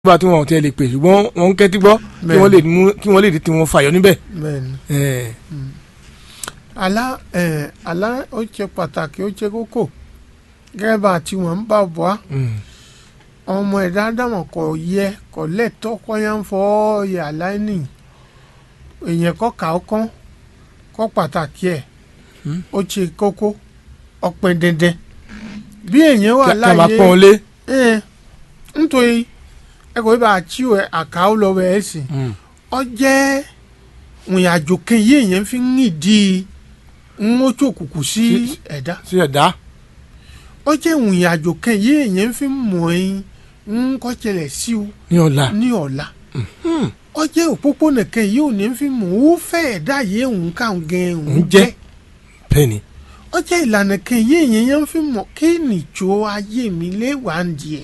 bá tí wọn ò tẹ́ lè pè ṣùgbọ́n wọn ń kẹ́tí gbọ́ kí Bẹ́ẹ̀ni. wọ́n lè mú kí wọ́n lè di tiwọn fàyọ níbẹ̀. bẹ́ẹ̀ni Eh, àlá ẹ̀ àlá ó ṣe pàtàkì ó ṣe kókó gẹ́gẹ́ bá tí wọ́n ń bá bọ́ á mm, ọmọ ẹ̀dá dámọ̀ kò yẹ kò lẹ́tọ́ kọ́yá ń fọ́ ọ̀yà láìní èèyàn kọ́ kà ó kán kọ́ pàtàkì ẹ̀ Hmm. ó ṣe kókó ọ̀pẹ̀ dandan bí èèyàn wà kí a máa láàyè pọ́n lé. ẹ̀ nítorí ẹ kò bá àchíw ẹ̀ àkàó lọ́wọ́ ẹ̀ sì Mm, ọ jẹ́ ìrìnàjò kan yìí èèyàn fi ń nídìí ń ó ṣòkùnkù sí Sí- ẹ̀dá sí ẹ̀dá. ọ jẹ́ ìrìnàjò kan yìí èèyàn fi ń mọ̀ ẹ́ ń kọ́ ṣẹlẹ̀ sí o ní ọ̀la. ní ọ̀la ọ jẹ́ òpópónà kan yìí ò ní fi mọ̀ ó fẹ́ ẹ̀dá yìí òun ká gan òun Òun jẹ́. jẹ́ bẹ́ẹ̀ ni. ọ jẹ́ ìlànà kan yìí èèyàn yẹn fi mọ̀ kí nìjọ ayé mi lé wà ń di ẹ̀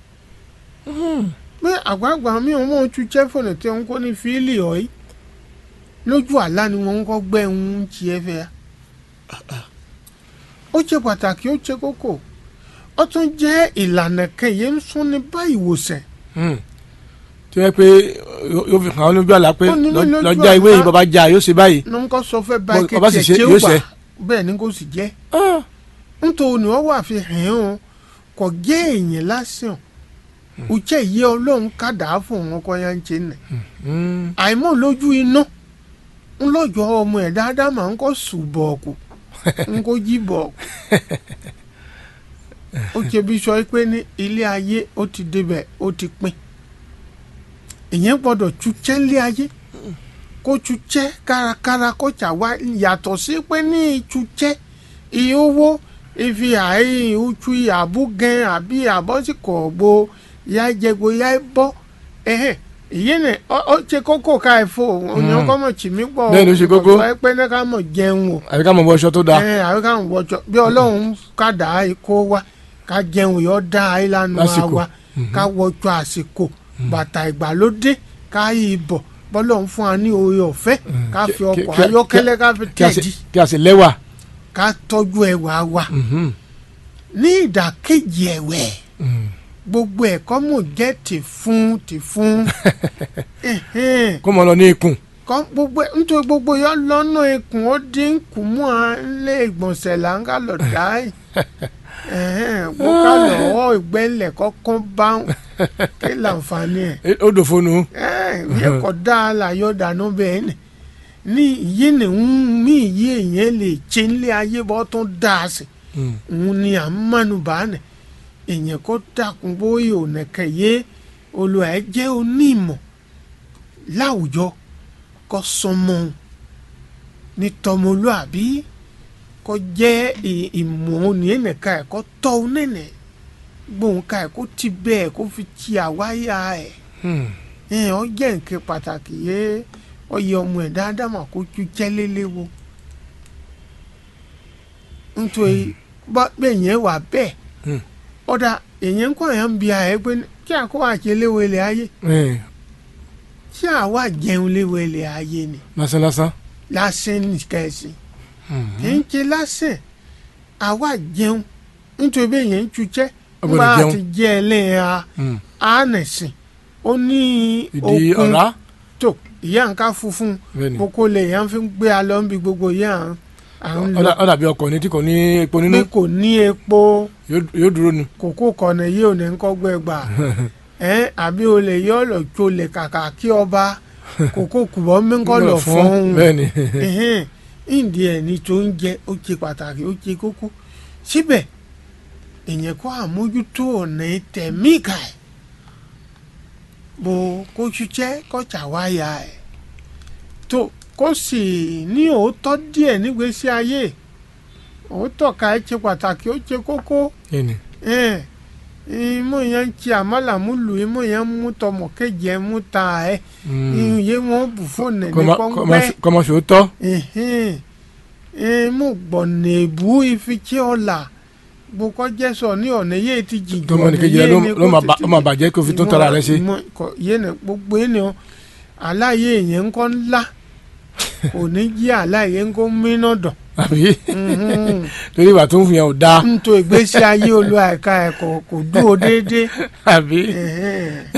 pé àgbààgbà mi ò mọ̀ ojú jẹ́ fọ̀nà tí wọ́n kọ́ ní fíìlì ọ̀yí lójú àlá ni wọ́n ń kọ́ gbẹ́ ń tiẹ̀ fẹ́ ya ó ṣe pàtàkì ó ṣe kókó ó tún jẹ́ ìlànà kan yìí ń sún ní bá ìwòsàn Mm. tí wọ́n pé yóò yóò fi hàn án lójú àlá pé Ó ní ní lọ- lójú lọ́jà ìwé àlá. yìí bàbá jà yóò ṣe báyìí. ní nǹkan sọ fẹ́ bá Bọ́- bọ́ bá sì kẹ̀kẹ́ ṣe, tí ó yóò gbà ṣe. bẹ́ẹ̀ ni kò sì jẹ́ Ah, nítorí wọ́n wà fi hàn án kò jẹ́ èèyàn lásán ó jẹ́ ìyẹ́ ọlọ́run kàdá fún wọn kọ́ yá ń ṣe nà mm, àìmọ̀ lójú iná ńlọ́jọ́ ọmọ ẹ̀ dáadáa máa ń kọ́ sùn bọ̀ọ̀kù ń kó jí bọ̀ọ̀kù ó ṣe bí sọ pé ní ilé ayé ó ti débẹ̀ ó ti pín ìyẹn gbọ́dọ̀ túṣẹ́ ilé ayé kó túṣẹ́ kárakára kó ṣàwá yàtọ̀ sí pé ní túṣẹ́ iye owó ìfi àì uchu àbúgẹ́ àbí àbọ̀síkọ̀ gbó ya jẹgbo ya bọ́ ẹ̀hẹ̀ ìyẹn ní ọ ọ ṣe kókó ká ẹ fò òyìn ọkọ mọ̀ tì mí pọ̀ Bẹ́ẹ̀ ló ṣe kókó. sọ pé ní ká mọ̀ jẹun o àbí ká mọ̀ bọ́ aṣọ tó dáa. ẹ àwọn káwọn wọjọ bí ọlọ́run kàdá ikó wa ká jẹun yọ dá ìlànà Lásìkò. wa ká wọjọ àsìkò bàtà ìgbàlódé ká yí bọ̀ bọ́lọ́run fún wa ní oore ọ̀fẹ́ ká fi Kí- ọkọ̀ kí- ayọ́kẹ́lẹ́ ká fi kí a sì tẹ̀dí kí a sì lẹ́wà. ká tọ́jú ẹwà wa Mhm, ní ìdàkejì ẹ̀wẹ̀ mm. gbogbo ẹ̀kọ́ mọ̀ jẹ́ tì fún tì fún ẹ̀hẹ́n. kó mọ lọ ní ikùn. kọ́ gbogbo ẹ̀ nítorí gbogbo yọ lọ́nà ikùn ó dín kù mú à ń lé ìgbọ̀nsẹ̀ là ń ká lọ dá ẹ̀ bó ká lọ ọ́ ìgbẹ́lẹ̀ kọ́kọ́ bá ń kí láǹfààní ẹ̀ Eh, ó dò fóònù. yẹ kọ́ dá a là yọ dànù bẹ́ẹ̀ ni ní ìyé ni ń mí ìyé yẹn lè ṣe nílé ayé bọ́ tó dá a sí Mm, òun ni à ń mẹ́nu bá nì èèyàn kó dàkún bóyá ònàkẹ́ yé olùwà ẹ̀ jẹ́ onímọ̀ láwùjọ kó sọmọ ní tọmọlúàbí kó jẹ́ ì- ìmọ̀ òní ẹnìkan ẹ̀ kó tọ́ ọ nẹ́nẹ̀ gbóhùn ká ẹ̀ kó ti bẹ́ẹ̀ kó fi ti àwáyà ẹ̀ mm. ẹ̀ ọ jẹ́ nǹkan pàtàkì yé ọ yẹ ọmọ ẹ̀ dáadáa mà kó ju jẹ́lélẹ́wọ́ nítorí bá bẹ́ẹ̀ yẹn wà bẹ́ẹ̀ Hmm. ọ̀dà èyàn ń kọ́ ẹ̀ ń bi àyẹ̀ pé kí àkó àṣẹ léwo ilẹ̀ ayé Eh, tí àwa jẹun léwo ilẹ̀ ayé ni lásán lásán. lásán nìkẹ́sì Mm. kì í ṣe lásán àwa jẹun nítorí bẹ́ẹ̀ yẹn ń tuṣẹ́ Ó nígbà gbọ́dọ̀ jẹun. àti jẹ́ ẹlẹ́yà Mm. ánẹ̀sìn ó ní ìdí okun ọ̀rá. tó ìyá nǹka funfun bẹ́ẹ̀ ni. kókó lè yàn fi ń gbé alọ́ ń bi gbogbo yẹn à ń- à ń Ó lọ dà- ó dàbí ọkọ̀ ní tí kò ní epo nínú pé kò ní epo yóò yóò dúró ni. kókó kọ̀nà yìí ò ní kọ́ gbẹ gbà ẹ́ àbí o lè yọ ọ̀lọ̀ tó lè kàkà kí ọba kókó kùbọ̀ mẹ́ńkọ́ lọ fún un bẹ́ẹ̀ ni. ẹ̀hẹ́n ìdí ẹ̀ ní tó ń jẹ ó ṣe pàtàkì ó ṣe kókó síbẹ̀ èèyàn kó àmójútó ọ̀nà tẹ̀mí kà ẹ̀ bó kó ṣiṣẹ́ kó ṣàwáyà ẹ̀ tó kó sì ní òótọ́ díẹ̀ nígbésí ayé òótọ́ ká ẹ̀ ṣe pàtàkì ó ṣe kókó bẹ́ẹ̀ ni. ẹ̀ imú yẹn ń ṣe àmàlàmúlù imú yẹn ń mú tọmọ kejì ẹ̀ mú ta ẹ̀ Mm. ìyẹn wọn bù fóònù ẹ̀ Kó ní má- kó má pọ́npẹ́ ṣe- kó má ṣe ó tọ́. mo gbọ̀nà èbú ìfichí ọ̀la gbogbo jẹ́sọ̀ ní ọ̀nà yé ti jìjù tọmọ nìkejì rẹ ló- ló máa bà- ó máa bàjẹ́ kó fi tó tara rẹ ṣe. yéèna gbogbo ènìyàn aláyé yẹn ń kọ́ ńlá kò ní jí aláyé ń kó mínà dàn àbí Mhm. torí ìwà tó ń fi hàn ò dáa nítorí ìgbésí ayé olú àìka ẹ̀ kò kò dúró déédéé àbí Ẹ̀hẹ́n.